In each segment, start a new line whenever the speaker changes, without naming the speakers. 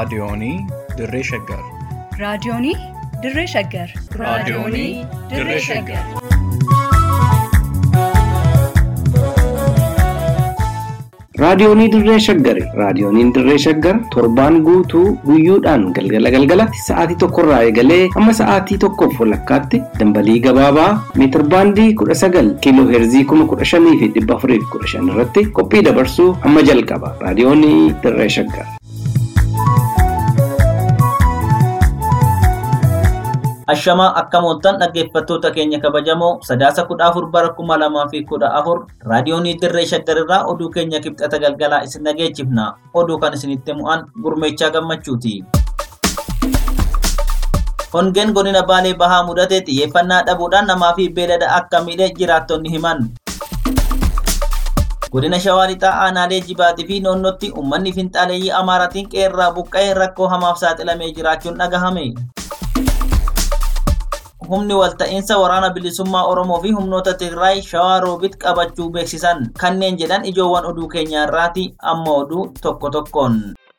Raadiyoonii Dirree Shaggar.
Raadiyoonii Dirree Shaggar.
Raadiyoonii Dirree Shaggar.
Raadiyoonii Dirree Shaggari. Raadiyooniin Dirree Shaggar torbaan guutuu guyyoodhaan galgala galgalatti sa'aatii tokkorraa eegalee hamma sa'aatii tokkoof walakkaatti dambalii gabaabaa meetir baandii kudha sagal kiiloo heerzii kuma kudha shanii fi dhibba afurii fi kudha shan irratti qophii dabarsuu hamma jalqaba. Raadiyoonii Dirree Shaggar.
Ashamaa akka mooltan dhaggeeffattoota keenya kabajamoo sadaasa kudha afur bara kuma lamaa fi kudha afur raadiyoonii dirree shaggarirraa oduu keenya kibxata galgalaa isin dhageechifna oduu kan isinitti mu'an gurmeechaa gammachuuti. Hongeen godina Baalee Bahaa mudate xiyyeeffannaa dhabuudhaan namaa fi beelada akka miidhe jiraattonni himan. Godina Shawaa Lixaa aanaalee jibaatii fi noonnootti uummanni finxaaleeyyii Amaaraatiin qeerraa buqqa'ee rakkoo hamaaf saaxilamee jiraachuun dhagahame. humni walta'iinsa waraana bilisummaa Oromoo fi humnoota Tigraay shawaa roobit qabachuu beeksisan kanneen jedhan ijoowwan oduu keenya irraati amma oduu tokko tokkoon.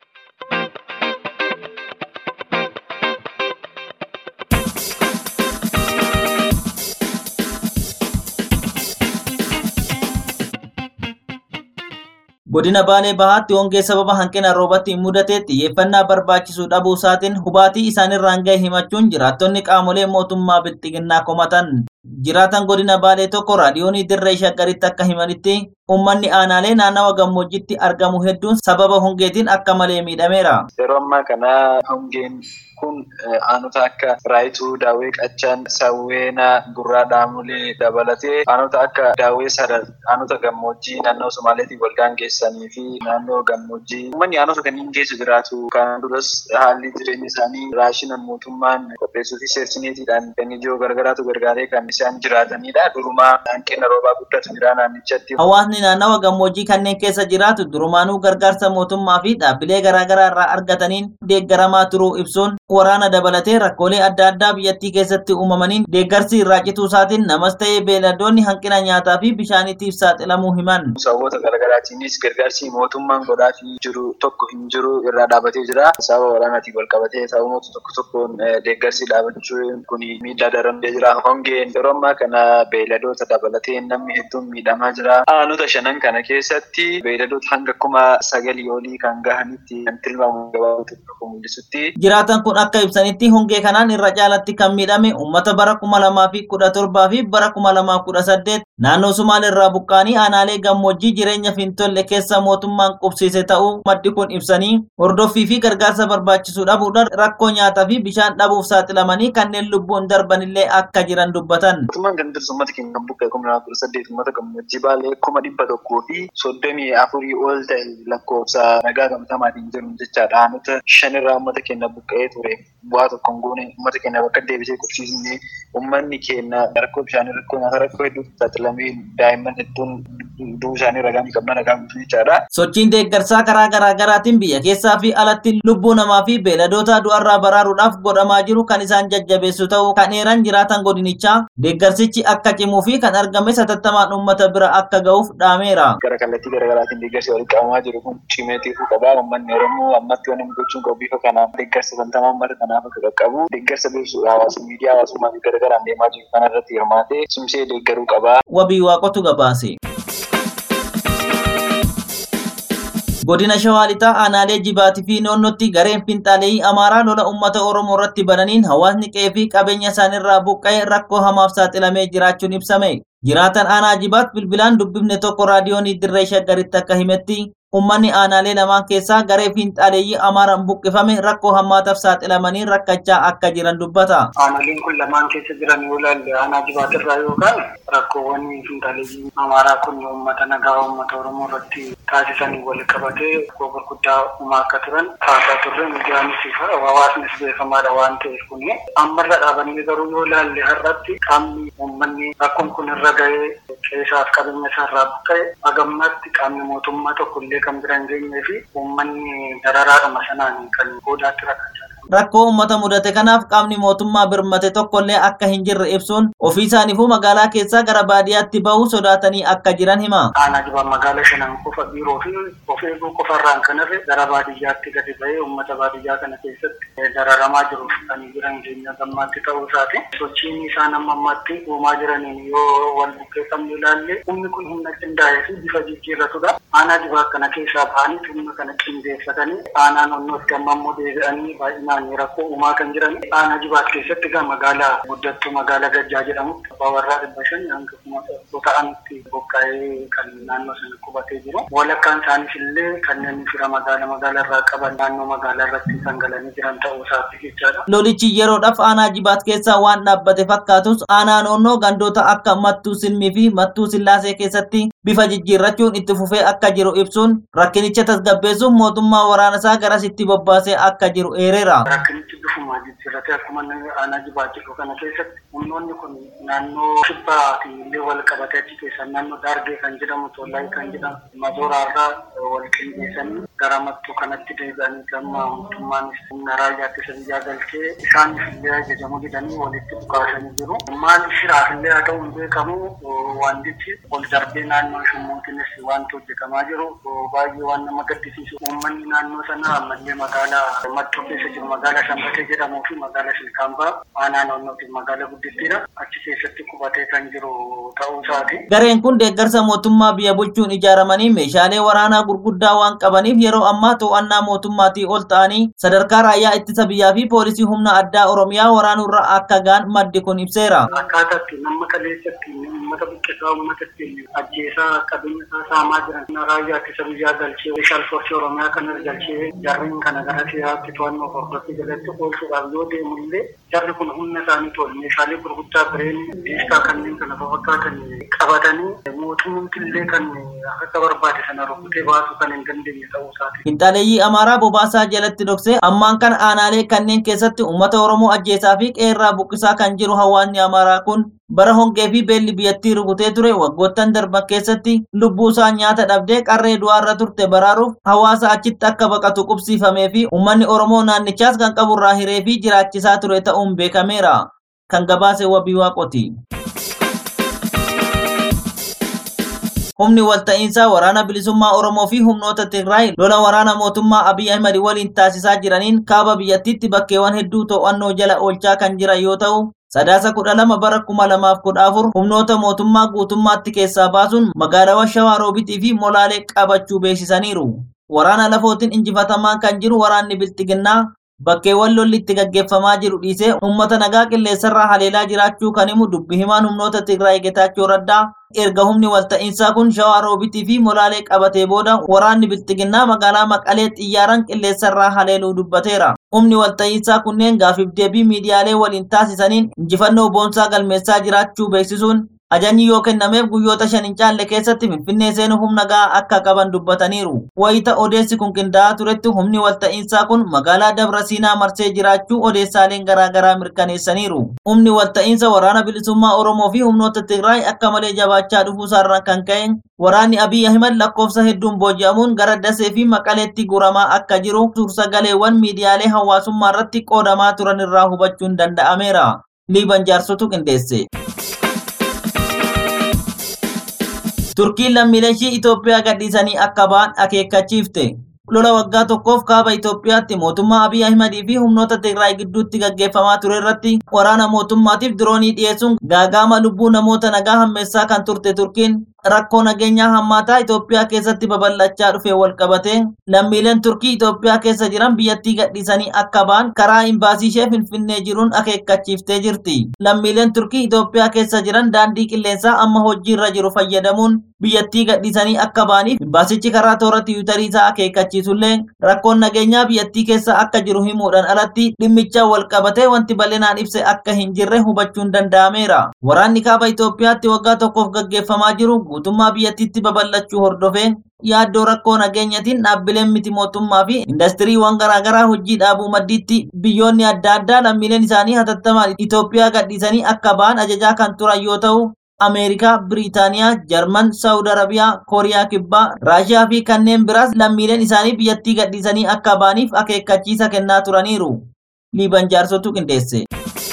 Godina Baalee Bahaatti hongee sababa hanqina roobatti mudate xiyyeeffannaa barbaachisu dhabuu isaatiin hubaatii isaanirraan ga'e himachuun jiraattonni qaamolee mootummaa bilxiginnaa komatan. Jiraatan godina Baalee tokko raadiyoonii dirree shaggaritti akka himanitti uummanni aanaalee naannawa gammoojjitti argamu hedduun sababa hongeetiin akka malee miidhameera.
Yeroo ammaa kana hongeen kun aanota akka raayituu, daawwee qaccaan, sawweenaa, gurraa dhaamulee dabalatee aanota akka daawwee sadar, aanota gammoojjii naannoo Somaaleetiin wal gaangeessanii fi naannoo gammoojjii. Uummanni aanota kanneen keessa jiraatu kan duras haalli jireenya isaanii raashinan mootummaan qopheessuu fi seersineetiidhaan kan ijoo gargaraatu gargaaree kan isaan jiraatanidha. Durumaa hanqina roobaa guddatu jira naannichatti.
Hawaasni naannawa gammoojjii kanneen keessa jiraatu durumaanuu gargaarsa mootummaa fi dhaabbilee garaagaraa irraa argataniin deeggaramaa turuu ibsuun waraana dabalatee rakkoolee adda addaa biyyattii keessatti uumamaniin deeggarsi irraa cituu isaatiin namas ta'ee beeladoonni hanqina nyaataa fi bishaaniitiif saaxilamuu himan.
Sababoota garaagaraatiinis gargaarsi mootummaan godhaafii jiru tokko hin jiru irraa dhaabatee jira. Sababa waraanaatiin wal qabatee sababoota tokko tokkoon deeggarsi dhaabachuun kun miidhaa darandee jira. Hongeen yeroo ammaa kana beeladoota dabalatee namni hedduun miidhamaa jira. Aanota shanan kana keessatti beeladoota hanga kuma sagalii olii kan gahanitti kan tilmaamu gabaabatu tokko mul'isutti.
Jiraatan kun akka ibsanitti hongee kanaan irra caalatti kan miidhame uummata bara kuma lamaa fi kudha torbaa fi bara kuma lamaa kudha saddeet naannoo Sumaalee irraa buqqaanii aanaalee gammoojjii jireenya fintolle keessa mootummaan qubsiise ta'uu maddi kun ibsanii hordoffii fi gargaarsa barbaachisu dhabuudhaan rakkoo nyaataa fi bishaan dhabuuf saaxilamanii kanneen lubbuun darbanillee akka jiran dubbatan.
Mootummaan kan dursu uummata keenya kan buqqee kuma lamaa kudha saddeet uummata gammoojjii baalee kuma dhibba tokkoo fi soddomii afurii ol ta'e lakkoofsa nagaa gabatamaatiin jiru jechaadha. Aanota shanirraa uummata keenya buqqa'ee ture bu'aa tokko hin goone uummata keenya bakka deebisee qubsiisnee uummanni keenya rakkoo bishaanii rakkoo nyaataa rakkoo hedduutti saaxilamee daa'imman hedduun du'uu isaanii ragaa ni qabna ragaa guutuu jechaadha.
Sochiin deeggarsaa karaa garaa garaatiin biyya keessaa fi alatti lubbuu namaa fi beeladoota du'arraa baraaruudhaaf godhamaa jiru kan isaan jajjabeessu ta'uu kan eeran jiraatan godinichaa deeggarsichi akka cimuu fi kan argame satattamaan uummata bira akka ga'uuf dhaameera.
Gara kallattii garaa garaatiin deeggarsi walitti qabamaa jiru kun cimeetiifuu qabaa uummanni Oromoo ammatti waan inni gochuun qabu bifa kanaan deeggarsa santamaa uummata kanaaf akka qaqqabu deeggarsa beeksisuu hawaasummaa miidiyaa hawaasummaa fi garaa garaan deemaa jiru kanarratti hirmaatee cimsee deeggaruu qabaa.
Wabii waaqotu gabaase. Godina Shawaa Lixaa aanaalee jibaatii fi noonnootti gareen finxaaleeyyii Amaaraa lola uummata Oromoo irratti bananiin hawaasni qe'ee fi qabeenya isaaniirraa buqqa'ee rakkoo hamaaf saaxilamee jiraachuun ibsame. Jiraatan aanaa jibaat bilbilaan dubbifne tokko raadiyoonii dirree shaggaritti akka himetti Uummanni aanaalee lamaan keessaa garee fiinxaaleeyyii Amaaraan buqqifame rakkoo hammaataaf saaxilamanii rakkachaa akka jiran dubbata.
Aanaaleen kun lamaan keessa jiran yoo ilaalle aanaa jibaatirraa yookaan rakkoowwan fiinxaaleeyyii Amaaraa kun uummata nagaa uummata Oromoo irratti taasisanii wal qabatee rakkoo gurguddaa uumaa akka turan kaasaa turre miidiyaanis hawaasnis beekamaadha waan ta'eef kun ammarra dhaabannee garuu yoo ilaalle har'atti qaamni uummanni rakkoon kun irra ga'ee qeessaaf qabeenya isaarraa buqqa'e hagammatti qaamni mootummaa tokko illee kan bira hin geenyee fi uummanni dararaadhuma sanaan kan goodaatti rakkachaa
rakkoo uummata mudate kanaaf qaamni mootummaa birmate tokkollee akka hin jirre ibsuun ofii isaaniifuu magaalaa keessaa gara baadiyyaatti bahuu sodaatanii akka jiran hima.
Aanaa jibaa magaala shanan qofa biiroo fi of eeguu qofarraan kanarre gara baadiyyaatti gadi bahee uummata baadiyyaa kana keessatti dararamaa jiruuf kan jiran keenya gammaatti ta'uu isaati. Sochiin isaan amma ammaatti uumaa jiraniin yoo wal buqqeeffamne ilaalle humni kun humna qindaa'ee fi bifa jijjiirratudha. Aanaa jibaa kana keessaa bahanii humna kana qindeeffatanii aanaa naannootti amma immoo deebi'anii baay'inaan rakkoo uumaa kan jiran. Aanaa jibaat keessatti egaa magaalaa guddattuu magaalaa Gajjaa jedhamutti abbaa warraa dhibba shan hanga kuma ta'anitti boqqa'ee kan naannoo sana qubatee jiru. Walakkaan isaaniis illee kanneen fira magaala magaalaa irraa qaban naannoo magaalaa irratti kan galanii jiran ta'uu isaati jechaadha.
Lolichi yeroodhaaf aanaa jibaat keessaa waan dhaabbate fakkaatus aanaa naannoo gandoota akka mattuu silmii fi mattuu sillaasee keessatti bifa jijjiirrachuun itti fufee akka jiru ibsuun rakkinicha tasgabbeessuuf mootummaa waraana isaa garasitti bobbaasee akka jiru eereera.
Rakkinichi bifuma jijjiirratee akkuma aanaa jibaat jedhu kana keessatti humnoonni kun naannoo kibbaatii illee wal qabatee achi keessaa naannoo daargee kan jedhamu tollaayii kan jedhamu mazooraarraa wal qindeessanii gara mattuu kanatti deebi'anii gama mootummaanis humna raayyaatti isa biyyaa galchee isaaniif illee ajajamuu didanii walitti dhukaasanii jiru. Maal shiraaf illee haa ta'u hin beekamu wantichi ol darbee naannoo shummuutiinis wanti hojjetamaa jiru baay'ee waan nama gaddisiisu. Uummanni naannoo sana ammallee magaalaa mattuu keessa jiru magaalaa Shambatee jedhamuu fi magaalaa Shilkaambaa aanaa naannootiin magaalaa guddittiidha. Achi keessatti qubatee kan jiru ta'uu isaati.
Gareen kun deeggarsa mootummaa biyya bulchuun ijaaramanii meeshaalee waraanaa gurguddaa waan qabaniif yeroo ammaa to'annaa mootummaatii ol ta'anii sadarkaa raayyaa ittisa biyyaa fi poolisii humna addaa Oromiyaa waraanurra akka ga'an maddi kun ibseera.
Akkaataa itti nama kaleessatti uummata buqqeessaa uummata itti ajjeesaa qabeenya isaa saamaa jiran raayyaa ittisa biyyaa galchee meeshaal foorsii Oromiyaa kanas galchee jarreen kana gara siyaatti to'annoo hordofii jalatti oolchuudhaaf yoo deemu illee jarri kun humna isaanii tolu meeshaalee gurguddaa bireen diiskaa kanneen kana fakkaatan qabatanii mootummaatti illee kan akka barbaade sana rukutee baasuu kan hin dandeenye ta'uu isaati.
Finxaaleeyyii Amaaraa Bobaasaa jalatti dhoksee ammaan kan aanaalee kanneen keessatti uummata Oromoo ajjeesaa fi qeerraa buqqisaa kan jiru hawaasni Amaaraa kun bara hongee fi beelli biyyattii rukutee ture waggoottan darban keessatti lubbuu isaa nyaata dhabdee qarree du'aarra turte baraaruuf hawaasa achitti akka baqatu qubsiifamee fi uummanni Oromoo naannichaas kan qaburraa hiree fi jiraachisaa ture ta'uun beekameera. Kan gabaase wabii waaqoti. Humni walta'iinsaa waraana bilisummaa Oromoo fi humnoota Tigraay lola waraana mootummaa Abiy Ahmed waliin taasisaa jiraniin kaaba biyyattiitti bakkeewwan hedduu to'annoo jala oolchaa kan jiran yoo ta'u, sadaasa kudha lama bara kuma lamaaf kudha afur humnoota mootummaa guutummaatti keessaa baasuun magaalaawwan Shawaa Roobitii fi Molaalee qabachuu beeksisaniiru. Waraana lafootiin injifatamaa kan jiru waraanni Bilxiginnaa bakkeewwan lolli itti gaggeeffamaa jiru dhiisee uummata nagaa qilleensarraa haleelaa jiraachuu kan himu dubbi himaan humnoota Tigraay Getaachoo Raddaa erga humni walta'iinsaa kun shawaa roobitii fi molaalee qabatee booda waraanni bilxiginnaa magaalaa maqalee xiyyaaraan qilleensarraa haleeluu dubbateera. Humni walta'iinsaa kunneen gaafiif deebii miidiyaalee waliin taasisaniin injifannoo boonsaa galmeessaa jiraachuu beeksisuun Ajajni yoo kennameef guyyoota shan hin caalle keessatti Finfinnee seenuu humna gahaa akka qaban dubbataniiru. Wayita odeessi kun qindaa'aa turetti humni walta'iinsaa kun magaalaa Dabra Siinaa marsee jiraachuu odeessaaleen garaagaraa mirkaneessaniiru. Humni walta'iinsa waraana bilisummaa Oromoo fi humnoota Tigraay akka malee jabaachaa dhufuusaarraan kan ka'e waraanni Abiy Ahimad lakkoofsa hedduun booji'amuun gara Dasee fi Maqaleetti guramaa akka jiru suursagaleewwan miidiyaalee hawaasummaa irratti qoodamaa turan irraa hubachuun danda'ameera. Liiban jaarsotu qindeesse. Turkiin lammiilee ishii Itoophiyaa gadhiisanii akka ba'an akeekkachiifte. Lola waggaa tokkoof kaaba Itoophiyaatti mootummaa Abiy Ahimadii fi humnoota Tigraay gidduutti gaggeeffamaa ture irratti waraana mootummaatiif diroonii dhiyeessuun gaagaama lubbuu namoota nagaa hammeessaa kan turte Turkiin rakkoo nageenyaa hammaataa Itoophiyaa keessatti babal'achaa dhufe wal qabatee lammiileen Turkii Itoophiyaa keessa jiran biyyattii gadhiisanii akka ba'an karaa imbaasii ishee Finfinnee jiruun akeekkachiiftee jirti. Lammiileen Turkii Itoophiyaa keessa jiran daandii qilleensaa amma hojiirra jiru fayyadamuun biyyattii gadhiisanii akka ba'aniif imbaasichi karaa toora tiwiitarii isaa akeekkachiisullee rakkoon nageenyaa biyyattii keessa akka jiru himuudhaan alatti dhimmicha wal qabatee wanti bal'inaan ibse akka hin jirre hubachuun danda'ameera. Waraanni kaaba Itoophiyaatti waggaa tokkoof gaggeeffamaa jiru guutummaa biyyattiitti babal'achuu hordofee yaaddoo rakkoo nageenyatiin dhaabbileen miti mootummaa fi indastiriiwwan garaagaraa hojii dhaabuu maddiitti biyyoonni adda addaa lammiileen isaanii hatattamaan Itoophiyaa gadhiisanii akka ba'an ajajaa kan turan yoo ta'u Ameerikaa, Biriitaaniyaa, Jarman, Saawud Arabiyaa, Kooriyaa Kibbaa, Raashiyaa fi kanneen biraas lammiileen isaanii biyyattii gadhiisanii akka ba'aniif akeekkachiisa kennaa turaniiru. liiban jaarsotu qindeesse.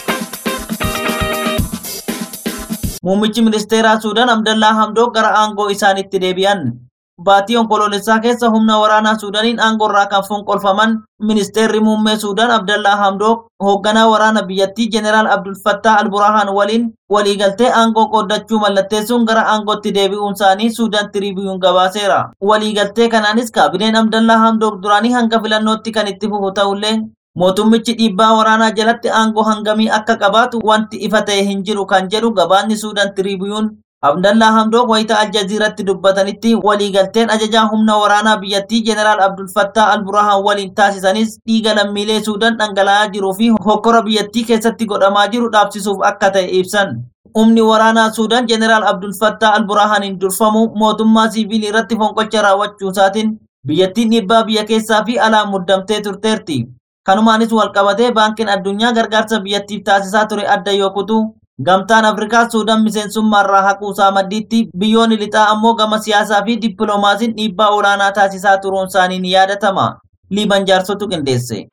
Muummichi ministeeraa Suudaan Abdallaa Hamdoo gara aangoo isaaniitti deebi'an. Baatii onkoloolessaa keessa humna waraanaa Suudaaniin aangoorraa kan fonqolfaman ministeerri muummee Suudaan Abdallaa Hamdoo hoogganaa waraana biyyattii Jeneraal Abdul Fattah Al-Burhaan waliin waliigaltee aangoo qooddachuu mallatteessuun gara aangootti deebi'uun isaanii Suudaan Tiriibiyuun gabaaseera. Waliigaltee kanaanis kaabineen Abdallaa Hamdoo duraanii hanga filannootti kan itti fufu ta'ullee mootummichi dhiibbaa waraanaa jalatti aangoo hangamii akka qabaatu wanti ifa ta'e hin jiru kan jedhu gabaasni Suudaan Tiriibiyuun Abdallaa Hamdoo wayita Aljaziiratti dubbatanitti waliigalteen ajajaa humna waraanaa biyyattii Jeneraal Abdul Fattah Al-Burhaan waliin taasisanis dhiiga lammiilee Suudaan dhangala'aa jiruu fi hokkora biyyattii keessatti godhamaa jiru dhaabsisuuf akka ta'e ibsan. Humni waraanaa Suudaan Jeneraal Abdul Fattah Al-Burhaaniin durfamu mootummaa siiviilii irratti fonqolcha raawwachuu isaatiin biyyattiin dhiibbaa biyya keessaa fi alaa muddamtee turteerti. Kanumaanis walqabatee baankiin addunyaa gargaarsa biyyattiif taasisaa ture adda yoo kutu Gamtaan Afrikaa Suudaan miseensummaarraa haquusaa maddiitti biyyoonni lixaa ammoo gama siyaasaa fi dippiloomaasiin dhiibbaa olaanaa taasisaa turuun isaanii ni yaadatama. Liiban jaarsotu qindeesse.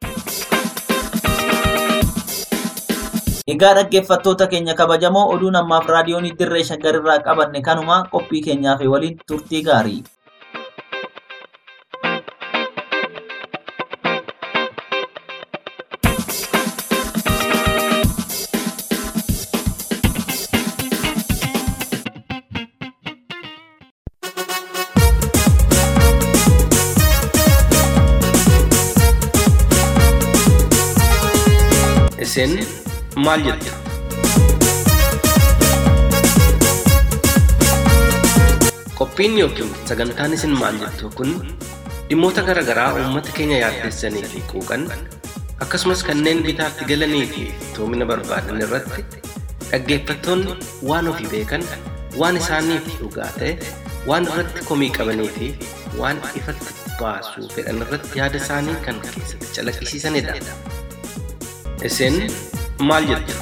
Egaa dhaggeeffattoota keenya kabajamoo oduu namaaf raadiyoonii dirree shaggarirraa qabanne kanuma qophii keenyaaf waliin turtii gaarii.
Isin maal jettu? Qophiin yookiin sagantaan isin maal jettu kun dhimmoota garaa garaa uummata keenya yaaddessanii fi quuqan akkasumas kanneen bitaatti galanii fi toomina barbaadan irratti dhaggeeffattoonni waan ofii beekan waan isaaniif dhugaa ta'e waan irratti komii qabanii fi waan ifatti baasuu fedhan irratti yaada isaanii kan keessatti calaqqisiisanidha. Isin maal jettu?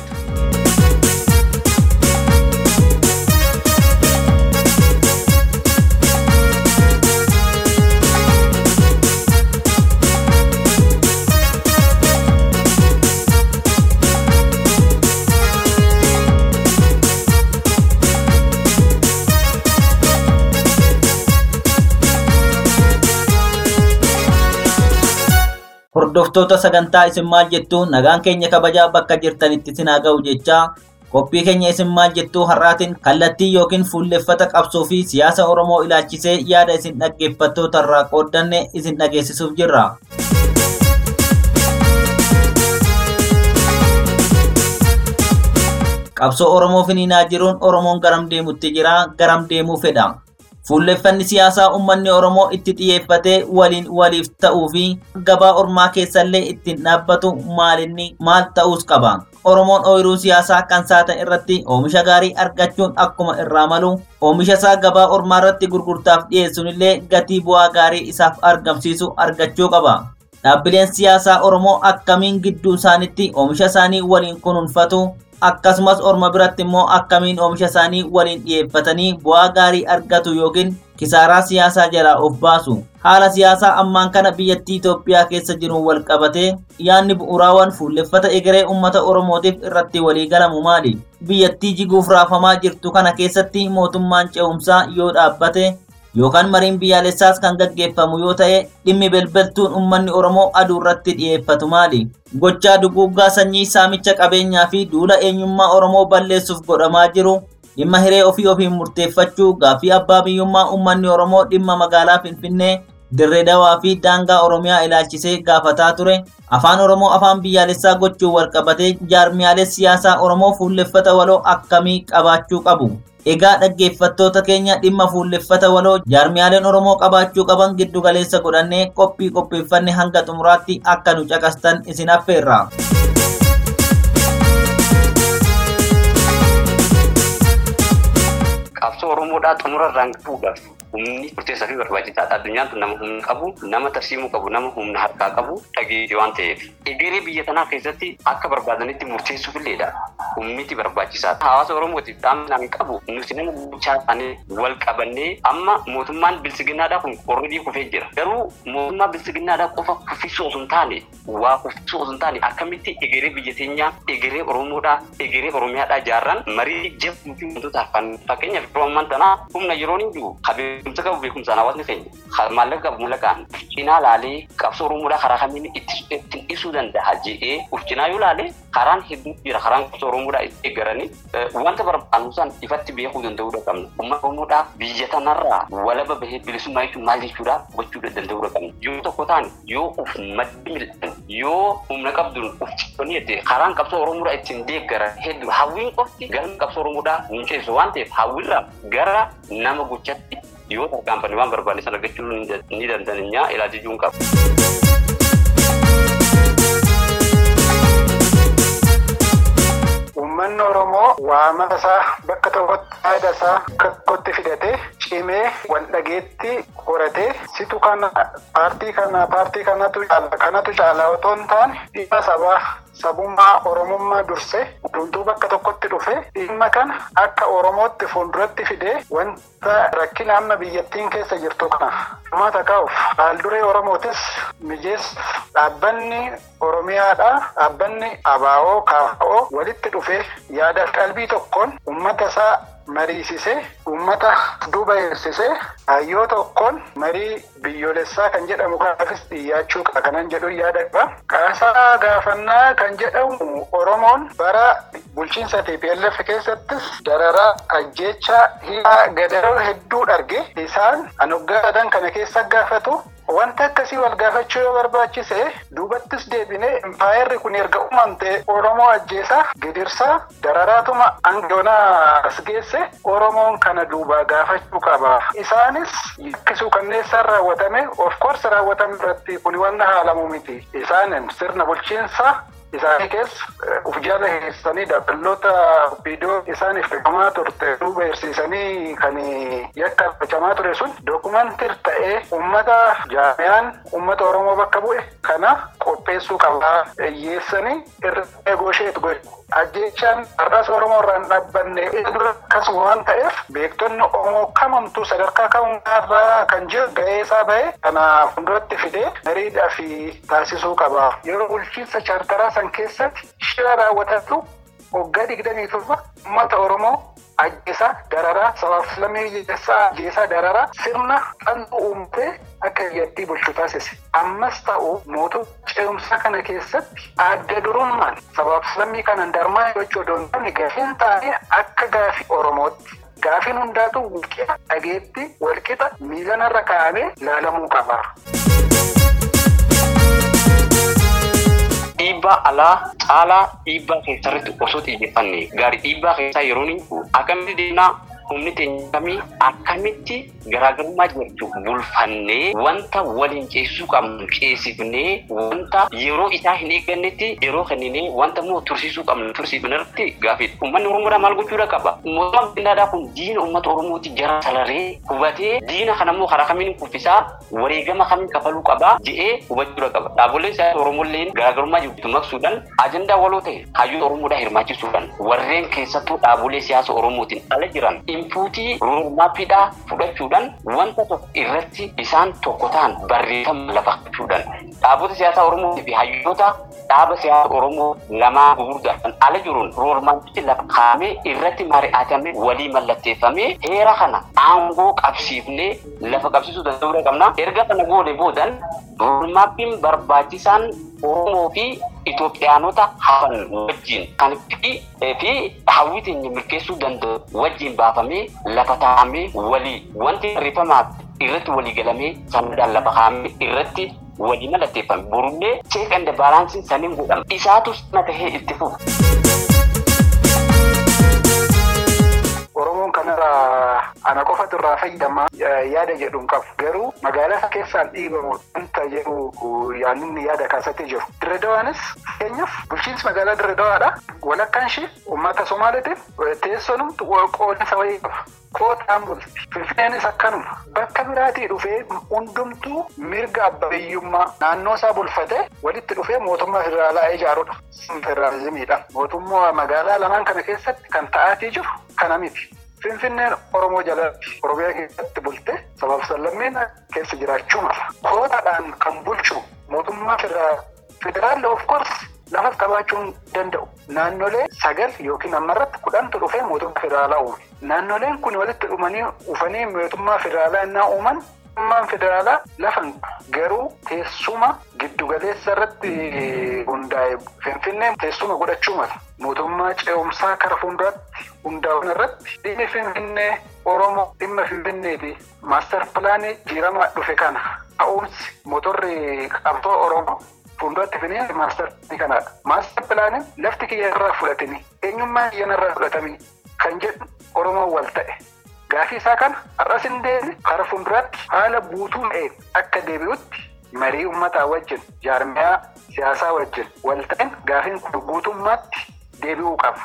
Hordoftoota sagantaa isin maal jettu nagaan keenya kabajaa bakka jirtanitti isin haa ga'u jechaa qophii keenya isin maal jettu har'aatiin kallattii yookiin fuulleffata qabsoo fi siyaasa Oromoo ilaalchisee yaada isin dhaggeeffattoota irraa qooddanne isin dhageessisuuf jirra. Qabsoo Oromoo finiinaa jiruun Oromoon garam deemutti jira garam deemuu fedha. Fuulleffanni siyaasaa uummanni Oromoo itti xiyyeeffatee waliin waliif ta'uu fi gabaa ormaa keessallee ittiin dhaabbatu maalinni maal ta'uus qaba. Oromoon ooyiruu siyaasaa kan saatan irratti oomisha gaarii argachuun akkuma irraa malu oomisha isaa gabaa ormaa irratti gurgurtaaf dhiyeessuun illee gatii bu'aa gaarii isaaf argamsiisu argachuu qaba. Dhaabbileen siyaasaa Oromoo akkamiin gidduu isaanitti oomisha isaanii waliin kunuunfatu akkasumas orma biratti immoo akkamiin oomisha isaanii waliin dhiyeeffatanii bu'aa gaarii argatu yookiin kisaaraa siyaasaa jalaa of baasu. Haala siyaasaa ammaan kana biyyattii Itoophiyaa keessa jiruun wal qabatee yaadni bu'uuraawwan fuulleffata egeree uummata Oromootiif irratti waliigalamu maali? Biyyattii jiguuf raafamaa jirtu kana keessatti mootummaan ce'umsaa yoo dhaabbate yookaan mariin biyyaalessaas kan gaggeeffamu yoo ta'e dhimmi belbeltuun uummanni Oromoo aduu irratti dhiyeeffatu maali? Gochaa duguuggaa sanyii saamicha qabeenyaa fi duula eenyummaa Oromoo balleessuuf godhamaa jiru dhimma hiree ofii ofiin murteeffachuu gaaffii abbaa biyyummaa uummanni Oromoo dhimma magaalaa Finfinnee dirree dawaa fi daangaa Oromiyaa ilaalchisee gaafataa ture afaan Oromoo afaan biyyaalessaa gochuun walqabatee jaarmiyaalee siyaasaa Oromoo fuulleffata waloo akkamii qabaachuu qabu. Egaa dhaggeeffattoota keenya dhimma fuulleffata waloo jaarmiyaaleen Oromoo qabaachuu qaban giddu galeessa godhannee qophii qopheeffanne hanga xumuraatti akka nu caqastan isin affeerra.
Qabsoo Oromoodhaa xumura irraan gahuudhaaf humni murteessaa fi barbaachisaadha. Addunyaan tun nama humna qabu, nama tarsiimuu qabu, nama humna harkaa qabu dhageetii waan ta'eef. Egeree biyya tanaa keessatti akka barbaadanitti murteessuuf illeedha. Humniti barbaachisaadha. Hawaasa Oromootiif dhaamsa hin qabu. Nuti nama bulchaa isaanii wal qabannee amma mootummaan bilsiginaadhaa kun qorridii kufee jira. Garuu mootummaa bilsiginaadhaa qofa kuffisuu osoo hin taane waa kuffisuu osoo hin taane akkamitti egeree biyya teenyaa egeree Oromoodhaa egeree Oromiyaadhaa ijaarran marii jabduu fi wantoota hafan fakkeenyaaf yeroo ammaan tanaa humna yeroo hin jiru beekumsa qabu beekumsaan hawaasni keenya maallaqa qabu mallaqaan cinaa laalee qabsoo Oromoodhaa karaa kamiin ittiin ibsuu danda'a je'ee uf cinaa yoo laale karaan hedduutu jira karaan qabsoo Oromoodhaa itti eeggaranii wanta barbaannu san ifatti beekuu danda'uudha qabna. Uummata Oromoodhaa biyya tanarraa walaba bahee bilisummaa jechuun maal jechuudha gochuu danda'uudha qabna. Yoo tokko taane yoo uf maddi mil'an yoo humna qabduun uf cittonni jettee karaan qabsoo Oromoodhaa ittiin deeggaran hedduu hawwiin qofti galma qabsoo Oromoodhaa hin ceessu waan ta'eef hawwiirraa gara nama gochatti yoo tarkaanfanne waan barbaanne sana argachuu ni dandeenya ilaalchisuun qaba.
Uummanni Oromoo waamata isaa bakka tokkotti yaada isaa tokkotti fidatee cimee wal dhageetti horatee situ kana paartii kana paartii kanatu caala kanatu caala otoo hin taane dhimma sabaa sabummaa Oromummaa dursee hunduu bakka tokkotti dhufe dhimma kana akka Oromootti fuulduratti fidee wanta rakkina amma biyyattiin keessa jirtu kana uummata kaa'uuf haalduree Oromootis mijeessuuf dhaabbanni Oromiyaadha dhaabbanni ABO KFO walitti dhufee yaada qalbii tokkoon uummata isaa mariisisee uummata duuba eegsisee hayyoo tokkoon marii biyyoolessaa kan jedhamu kanaafis dhiyaachuu qaba kanan jedhu yaada qaba. Qaasaa gaafannaa kan jedhamu Oromoon bara bulchiinsa TPLF keessattis dararaa ajjeechaa hiikaa gadaroo hedduu arge isaan anoggaadhaan kana keessa gaafatu Wanta akkasii wal gaafachuu yoo barbaachise duubattis deebinee impaayerri kun erga uumamte Oromoo ajjeesaa gidirsaa dararaatuma angoonaa as geesse Oromoon kana duubaa gaafachuu qaba. Isaanis yakkisuu kanneessaan raawwatame of course raawwatame irratti kun wanta haalamu miti. Isaanin sirna bulchiinsaa isaanii keessa uf jala keessanii dabaloota viidiyoo isaaniif fidamaa turte duuba barsiisanii kan yakka fidamaa ture sun dookumantir ta'ee uummata jaamiyaan uummata oromoo bakka bu'e kana qopheessuu qabaa hiyyeessanii irratti eegoosheetu godhe. Ajjeechaan har'as Oromoo irraan dhaabbanne dura akkasuma waan ta'eef beektonni Oromoo kamamtuu sadarkaa kamumarraa kan jiru ga'ee isaa bahe kana fuulduratti fidee mariidhaa fi taasisuu qaba. Yeroo bulchiinsa chaartaraa san keessatti shira raawwatatu waggaa digdamii torba uummata Oromoo ajjeesaa dararaa sabaaf lammii ajjeesaa ajjeesaa dararaa sirna xantuu uumtee akka biyyattii bulchu taasise. Ammas ta'u mootummaa ce'umsaa kana keessatti adda durummaan sabaaf lammii kanan darmaa gochuu odoo hin taane gaafiin taa'ee akka gaafii Oromootti. Gaafiin hundaatu walqixa dhageetti walqixa miilanarra kaa'amee laalamuu qaba.
Dhiibbaa alaa caalaa dhiibbaa keessarratti osoo xiyyeeffanne gaarii dhiibbaa keessaa yeroo inni akkamitti deemnaa humni teenya kamii akkamitti garaagarummaa jirtu bulfannee wanta waliin ceesisuu qabnu ceesifnee wanta yeroo isaa hin eeggannetti yeroo kenninee wanta immoo tursiisuu qabnu tursiifnerratti gaafidha. Uummanni Oromoodhaa maal gochuudha qaba? Mootummaan Bindaadhaa kun diina uummata Oromooti jara salaree hubatee diina kana immoo karaa kamiin kuffisaa wareegama kamiin kafaluu qabaa je'ee hubachuudha qaba. Dhaabbileen siyaasa Oromooilleen garaagarummaa jirtu maqsuudhaan ajandaa waloo ta'e hayyuu Oromoodhaa hirmaachisuudhaan warreen keessattuu dhaabbilee siyaasa Oromootiin ala jiran inpuutii roormaappiidhaa fudhachuudhaan wanta tokko irratti isaan tokko ta'an barreeffama lafa qachuudhaan dhaabota siyaasaa Oromoo fi hayyoota dhaaba siyaasa Oromoo lamaa gurguddaan ala jiruun roormaappiitti lafa kaa'amee irratti mari'atamee walii mallatteeffamee heera kana aangoo qabsiifnee lafa qabsiisuu danda'uu qabna. Erga kana goone boodan roormaappiin barbaachisaan Oromoo fi Itoophiyaanota hafan wajjin kan fi hawwii teenya milkeessuu danda'u wajjin baafamee lafa taa'amee walii wanti barreeffamaaf irratti walii galamee sanadaan lafa kaa'amee irratti walii mallatteeffame borullee check and balance saniin godhama isaatu sana tahee itti fufa.
Oromoon kanarraa ana qofatu irraa fayyadamaa yaada jedhu hin qabu. Garuu magaalaa isa keessaan dhiibamu wanta jedhu yaadni yaada kaasatti jiru. Dirredawaanis fakkeenyaaf bulchiinsi magaalaa Dirredawaadha. Walakkaan ishee uummata Somaaliitiif teessoon qoodinsa wayii qaba. Kootaan bulti. Finfinneenis akkanuma. Bakka biraatii dhufee hundumtuu mirga abbabiyyummaa naannoo isaa bulfatee walitti dhufee mootummaa federaalaa ijaarudha. Federaalizimiidha. Mootummaa magaalaa lamaan kana keessatti kan ta'aatii jiru kana miti. Finfinneen Oromoo jalatti Oromiyaa keessatti bulte sabaaf sallammeen keessa jiraachuu mala. Kootaadhaan kan bulchu mootummaa federaalaa of course lafas qabaachuun danda'u. Naannolee sagal yookiin ammarratti kudhantu dhufee mootummaa federaalaa uume. Naannoleen kun walitti dhufanii dhufanii mootummaa federaalaa innaa uuman mootummaan federaalaa lafan garuu teessuma giddugaleessa irratti hundaa'e Finfinneen teessuma godhachuu mala. Mootummaa ce'umsaa kara fuulduraatti hundaa'uun irratti dhimmi Finfinnee Oromoo dhimma Finfinneeti. Maastar pilaanii jijjiiramaa dhufe kana ta'uunsi motorri qabsoo Oromoo. Fuulduratti finee maastar pilaanii kanaadha. Maastar pilaaniin lafti kiyya irraa fudhatanii eenyummaa kiyya irraa fudhatanii kan jedhu Oromoon wal ta'e. Gaafii isaa kana har'as hin deemne kara fuulduraatti haala guutuu ta'een akka deebi'utti marii uummataa wajjin jaarmiyaa siyaasaa wajjin wal ta'een gaafiin kun guutummaatti deebi'uu qaba.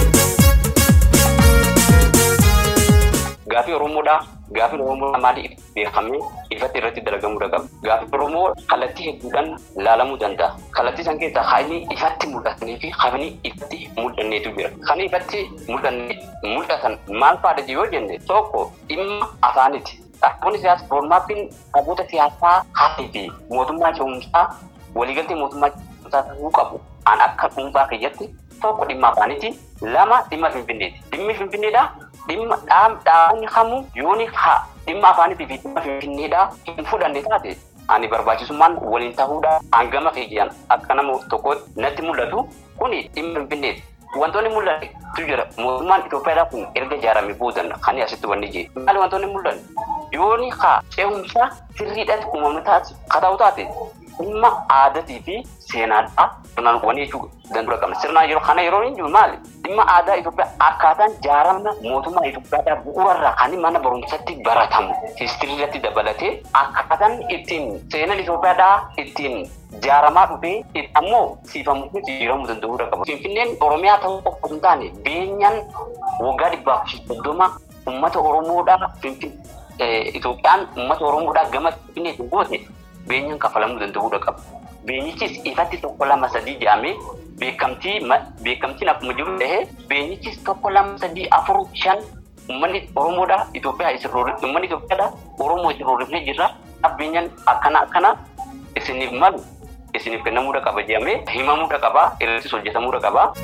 Gaafii Oromoodhaa gaafii Oromoo maaliif beekamee ifatti irratti dalagamuu qaba. Gaafii Oromoo kallattii hedduudhaan laalamuu danda'a. Kallattii san keessaa haalli ifatti mul'atanii fi haalli ifatti mul'anneetu jira. Kan ifatti mul'atan maal fa'aadha yoo jenne tokko dhimma afaaniti. Dhaabbanni siyaasaa roodmaappiin dhaabota siyaasaa haalii fi mootummaa ce'umsaa waliigaltee mootummaa ce'umsaa ta'uu qabu. An akka dhuunfaa keessatti tokko dhimma afaaniti. Lama dhimma finfinneeti. Dhimmi finfinneedhaa dhimma dhaabonni kamuu yooni haa dhimma afaanii fi dhimma finfinneedhaa hin fudhanne taate ani barbaachisummaan waliin ta'uudha hangama keeyyaan akka nama tokkootti natti mul'atu kuni dhimma finfinneeti. Wantoonni mul'atu jira mootummaan Itoophiyaadhaa kun erga ijaarame boodan kan asitti wanni jee. Maali wantoonni mul'atu? Yooni haa ce'umsa sirriidhaatti uumamni taate kata'u taate dhimma aadaatii fi seenaadhaa sirnaan wani jechuu dandura qabna. Sirnaan yeroo kana yeroo hin jiru maali? Dhimma aadaa Itoophiyaa akkaataan ijaarama mootummaa Itoophiyaadhaa bu'uurarraa kan mana barumsatti baratamu histirii irratti dabalatee akkaataan ittiin seenaan Itoophiyaadhaa ittiin ijaaramaa dhufee ammoo siifamu fi jijjiiramuu danda'uudha qaba. Finfinneen Oromiyaa ta'uu qofa osoo hin taane beenyaan waggaa dhibbaaf soddoma uummata Oromoodhaa Itoophiyaan uummata Oromoodhaa gama Finfinneetiin goote beenyaan kafalamuu danda'uudha qaba. Beenyichis ifatti tokko lama sadii jedhamee beekamtii beekamtiin akkuma jiru ta'ee beenyichis tokko lama sadii afur shan uummanni Oromoodhaa Itoophiyaa isin roorrifne uummanni Itoophiyaadhaa Oromoo isin roorrifnee jirra. Beenyaan akkana akkana isiniif malu isiniif kennamuudha qaba jedhamee himamuudha qaba irrattis hojjetamuudha qaba.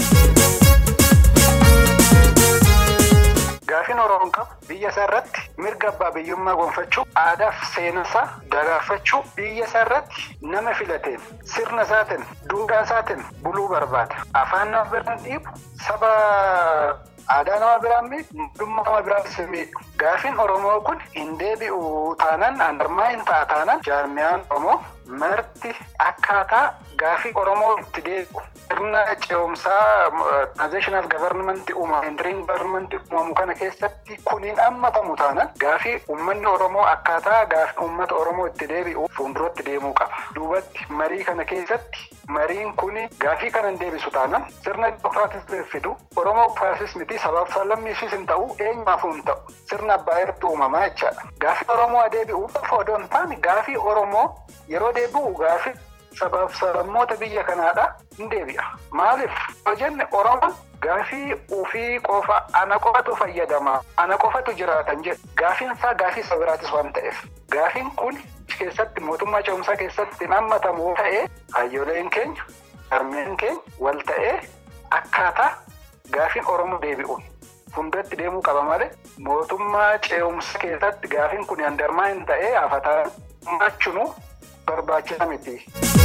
Gaafiin Oromoon qabu biyya isaa irratti mirga abbaa biyyummaa gonfachuu aadaa fi seenaa dagaagfachuu biyya isaa irratti nama filateen sirna isaatiin duudhaa isaatiin buluu barbaada. Afaan nama biraan dhiibu saba aadaa nama biraan miidhu mootummaa nama biraan miidhu. Gaafiin Oromoo kun hin deebi'u taanaan anarmaa hin ta'a taanaan jaarmiyaan Oromoo marti akkaataa gaafii Oromoo itti deebi'u. Sirna ce'umsaa transitional government uumamu interim government uumamu kana keessatti kuniin hammatamu taanaan gaafii uummanni Oromoo akkaataa gaafii uummata Oromoo itti deebi'u fuulduratti deemuu qaba. Duubatti marii kana keessatti mariin kuni gaafii kana hin deebisu taanaan sirna dimookiraatis fidu Oromoo faasis miti sabaaf sablammiifis hin ta'u eenyumaafuu hin ta'u sirna abbaa irratti uumamaa jechaadha. Gaafii Oromoo deebi'u qofa odoo hin taane gaafii Oromoo yeroo deebi'u gaafii sabaaf sablammoota biyya kanaadha hin deebi'a. Maaliif yoo jenne Oromoon gaafii ofii qofa ana qofatu fayyadama ana qofatu jiraatan jedhu gaafiin isaa gaafii saba biraatis waan ta'eef gaafiin kun keessatti mootummaa ce'umsaa keessatti hammatamu ta'ee hayyooleen keenya harmeen keenya wal ta'ee akkaataa gaafiin Oromoo deebi'uun fuulduratti deemuu qaba malee mootummaa ce'umsaa keessatti gaafiin kun handarmaa hin ta'ee hafataa maachunuu barbaachisa miti.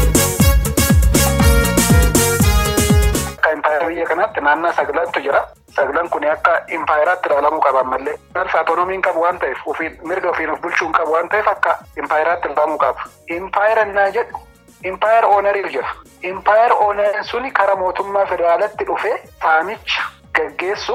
Akka impaayera biyya kanaatti naannoo saglantu jira. Saglan kun akka impaayeraatti ilaalamuu qaba malee. Alfa atoonomiin qabu waan ta'eef mirga ofiin of bulchuu qabu waan ta'eef akka impaayeraatti ilaalamuu qaba. Impaayera naa jedhu impaayera oonariif jira. Impaayera oonariin suni karaa mootummaa federaalatti dhufee saamicha gaggeessuuf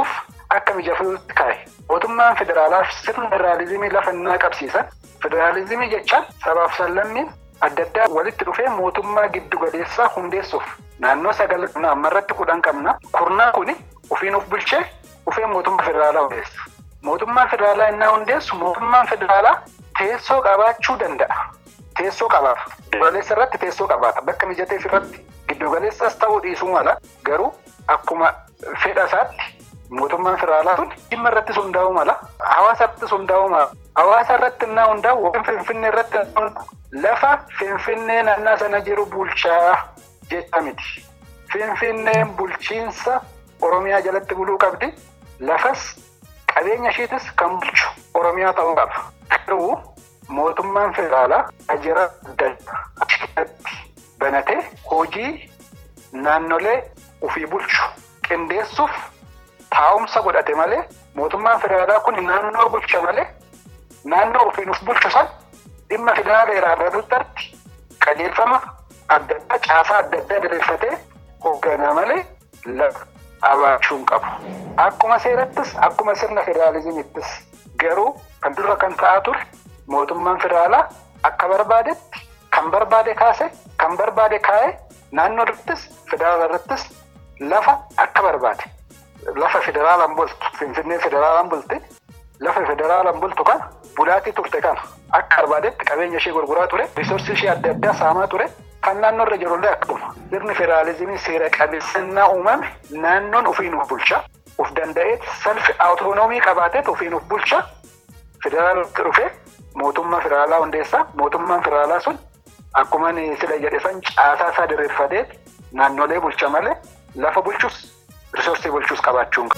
akka mijatuutti kaa'e. Mootummaan federaalaa sirna federaalizimii lafa innaa qabsiisan federaalizimii jechaan sabaaf sallammiin adda addaa walitti dhufee mootummaa giddu galeessaa hundeessuuf naannoo sagal ammarratti kudhan qabna. Kurnaa kuni ofiin of bulchee dhufee mootummaa federaalaa hundeessa. Mootummaan federaalaa innaa hundeessu mootummaan federaalaa teessoo qabaachuu danda'a. Teessoo qabaata. Giddugaleessa irratti teessoo qabaata. Bakka mijateef irratti giddugaleessas ta'uu dhiisuu mala garuu akkuma fedha isaatti mootummaan federaalaa sun dhimma irratti hundaa'uu mala. Hawaasa irratti hundaa'uu mala. Hawaasa irratti innaa hundaa'u waan finfinnee irratti lafa finfinnee naannaa sana jiru bulchaa jecha miti. Finfinneen bulchiinsa Oromiyaa jalatti buluu qabdi. Lafas qabeenya isheetis kan bulchu Oromiyaa ta'uu qaba. Garuu mootummaan federaalaa ajira adda addaatti banatee hojii naannolee ofii bulchu qindeessuuf taa'umsa godhate malee mootummaan federaalaa kun naannoo bulcha malee naannoo ofiin of bulchu san dhimma federaala irraarratti qajeelfama adda addaa caasaa adda addaa diriirfatee hoogganaa malee lafa abaachuun qabu. Akkuma seerattis akkuma sirna federaalizimiittis garuu kan dura kan ta'aa ture mootummaan federaalaa akka barbaadetti kan barbaade kaase kan barbaade kaa'ee naannoo irrattis federaala irrattis lafa akka barbaade lafa federaalaan bultu finfinnee federaalaan bulti lafa federaalaan bultu kana bulaatii turte kana akka barbaadetti qabeenya ishee gurguraa ture riisoorsii ishee adda addaa saamaa ture kan naannoo irra jirullee akkuma sirni federaalizimii seera qabeessannaa uumame naannoon ofiin of bulcha of danda'eet salfi awutoonoomii qabaateet ofiin of bulcha federaalatti dhufee mootummaa federaalaa hundeessaa mootummaan federaalaa sun akkuma sila jedhe san caasaa isaa diriirfateet naannolee bulcha malee lafa bulchus risoorsii bulchus qabaachuun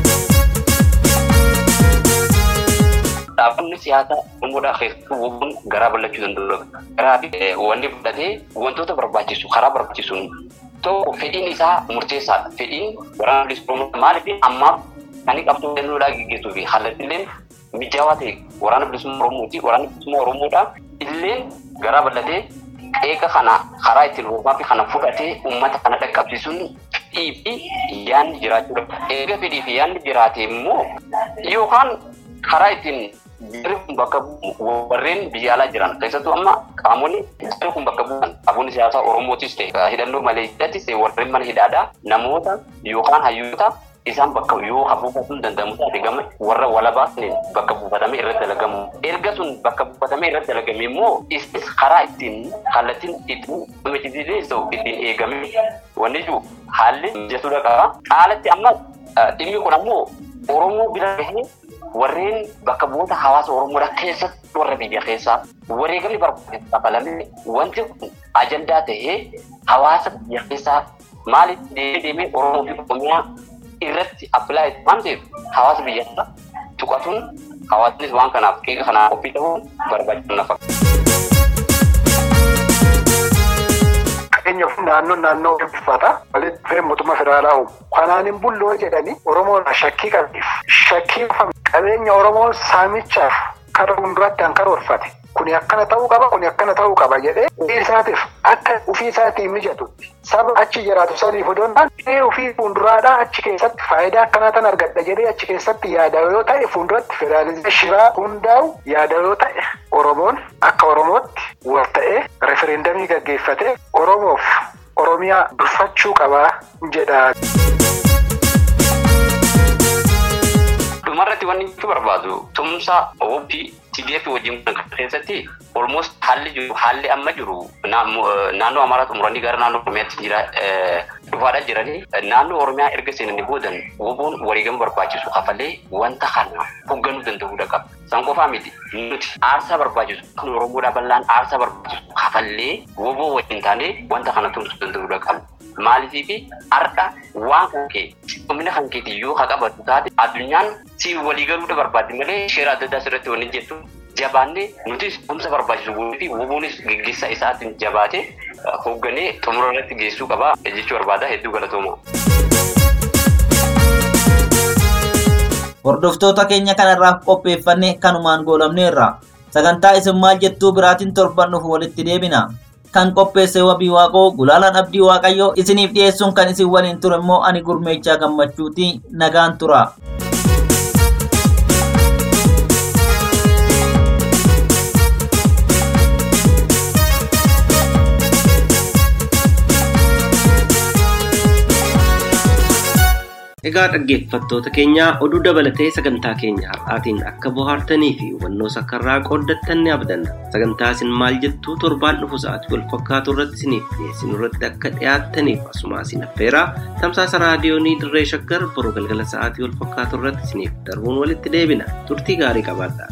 Dhaabbanni siyaasaa umuudhaa keessattuu wobboon garaa bal'achuu danda'u. Garaa fi wanni fudhatee wantoota barbaachisu karaa barbaachisuun tokko fedhiin isaa murteessaadha. Fedhiin waraana bilisummaa maaliif ammaaf kan inni qabxuu danduudhaa gaggeessuu fi haallattillee mijaawaa ta'e waraana bilisummaa Oromooti. Waraana bilisummaa Oromoodhaa illee garaa bal'atee qeeqa kana karaa ittiin hoogganaa fi kana fudhatee uummata kana dhaqqabsiisuun fedhii fi yaadni jiraachuudha. Eega fedhii fi yaadni jiraate immoo yookaan karaa ittiin jarri kun bakka warreen biyya alaa jiran keessattuu amma qaamonni jarri kun bakka bu'an qaamonni siyaasaa Oromootis ta'e hidhannoo maleessittis ta'e warreen mana hidhaadhaa namoota yookaan hayyoota isaan bakka yoo buufatuu danda'amu taate gama warra walabaa bakka buufatamee irratti dalagamu. Erga sun bakka buufatamee irratti dalagame immoo isnis karaa ittiin kallattiin ittiin hojjechiisee ta'u ittiin eegame wanni jiru haalli mijatuudha qaba. Caalatti amma dhimmi kun ammoo Oromoo bira gahee warreen bakka bu'oota hawaasa Oromoodha keessatti warra biyya keessaa wareegamni barbaade qabalamee wanti kun ajandaa ta'ee hawaasa biyya keessaa maaliif deemee deemee Oromoo fi Oromiyaa irratti appilaayi waan ta'eef hawaasa biyyattaa tuqatuun hawaasnis waan kanaaf qeeqa kanaaf qophii ta'uun barbaachisu nafa.
Fakkeenyaaf naannoon naannoo uffata walitti dhufee mootummaa federaalaa uumu. Kanaan hin bulloo jedhanii Oromoon shakkii qabeef shakkii qabeenya Oromoo saamichaaf karaa fuulduraatti kan karoorfate. Kuni akkana ta'uu qaba, kuni akkana ta'uu qaba jedhee ofii isaatiif akka ofii isaatiin mijatutti saba achi jiraatu saniif odoo hin taane ofii fuulduraadhaa achi keessatti faayidaa akkanaa tan argadha jedhee achi keessatti yaada yoo ta'e fuulduratti federaalizimii shiraa hundaa'u yaada yoo ta'e Oromoon akka Oromootti wal ta'ee refereendamii gaggeeffatee Oromoof Oromiyaa dursachuu qabaa jedha.
Dhumarratti wanni nuti barbaadu tumsa OPP TDF wajjin kan keessatti almost haalli jiru haalli amma jiru naannoo Amaaraa xumuranii gara naannoo Oromiyaatti jira dhufaadhaa jiranii naannoo Oromiyaa erga seenanii boodan woboon wareegama barbaachisu kafalee wanta kana hoogganuu danda'uudha qaba. San qofaa miti nuti aarsaa barbaachisu kan Oromoodhaa bal'aan aarsaa barbaachisu kafallee woboo wajjin taanee wanta kana tumsuu danda'uudha qaba. Maaliifii har'a waan kan kee humna kan keetii yoo ka qabatu taate addunyaan si waliigaluudha barbaadde malee sheera adda addaa asirratti wanni jettu jabaannee nutis tumsa barbaachisu goonee fi woboonis gaggeessaa isaatiin jabaatee hoogganee xumura irratti geessuu qaba jechuu barbaada hedduu galatooma.
Hordoftoota keenya kanarraaf qopheeffanne kanumaan goolabneerra. Sagantaa isin maal jettuu biraatiin torban dhufu walitti deebina. Kan qopheesse wabii waaqoo gulaalaan abdii waaqayyoo isiniif dhiyeessuun kan isin waliin ture immoo ani gurmeechaa gammachuuti nagaan tura.
Egaa dhaggeeffattoota keenya oduu dabalatee sagantaa keenya har'aatiin akka bohaartanii fi hubannoo sakkarraa qooddattan ni abdanna. Sagantaa isin maal jettuu torbaan dhufu sa'aatii wal fakkaatu irratti isiniif dhiyeessinu irratti akka dhiyaattaniif asuma isin affeeraa tamsaasa raadiyoonii dirree shaggar boruu galgala sa'aatii wal fakkaatu irratti isiniif darbuun walitti deebina. Turtii gaarii qabaadhaa.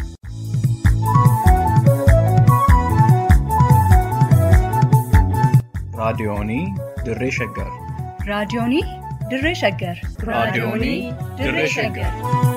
raadiyoonii dirree shaggar
raadiyoonii dirree shaggar
raadiyoonii dirree shaggar